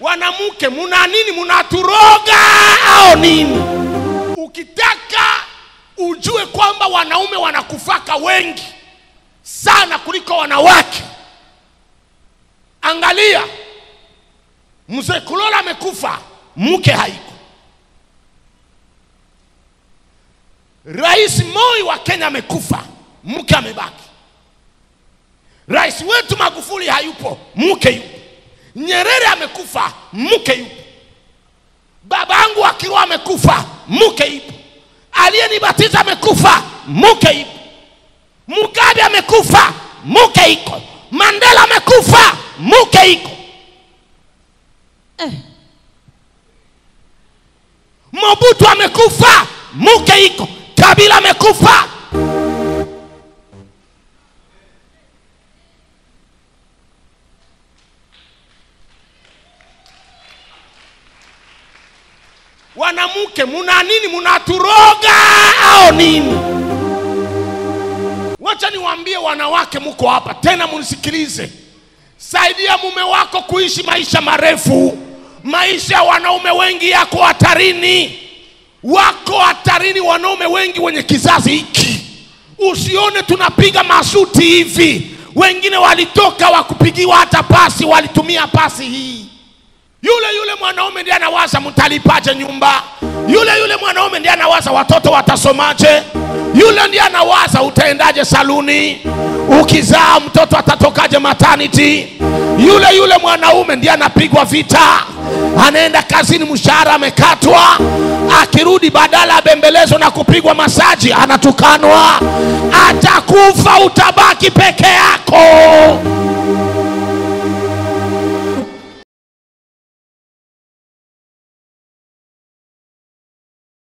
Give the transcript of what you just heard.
wanamke muna nini munaturoga au nini ukitaka ujue kwamba wanaume wanakufaka wengi sana kuliko wanawake angalia mzee kulola amekufa mke haiko rais moi wa kenya amekufa mke amebaki rais wetu magufuli hayupo mke yupo nyerere amekufa mke yupo babangu akiwa amekufa mke yupo aliyenibatiza amekufa mke yupo mugabe amekufa mke iko mandela amekufa mke iko mobutu amekufa mke iko kabila amekufa wanamke muna nini munaturoga au nini wacha niwaambie wanawake muko hapa tena munisikilize saidia mume wako kuishi maisha marefu maisha ya wanaume wengi yako hatarini wako hatarini wanaume wengi wenye kizazi hiki usione tunapiga masuti hivi wengine walitoka wakupigiwa hata pasi walitumia pasi hii yule yule mwanaume ndiye anawaza mtalipaje nyumba yule yule mwanaume ndiye anawaza watoto watasomaje yule ndiye anawaza utaendaje saluni ukizaa mtoto atatokaje maternity yule yule mwanaume ndiye anapigwa vita anaenda kazini mshahara amekatwa akirudi badala ya bembelezo na kupigwa masaji anatukanwa atakufa utabaki peke yako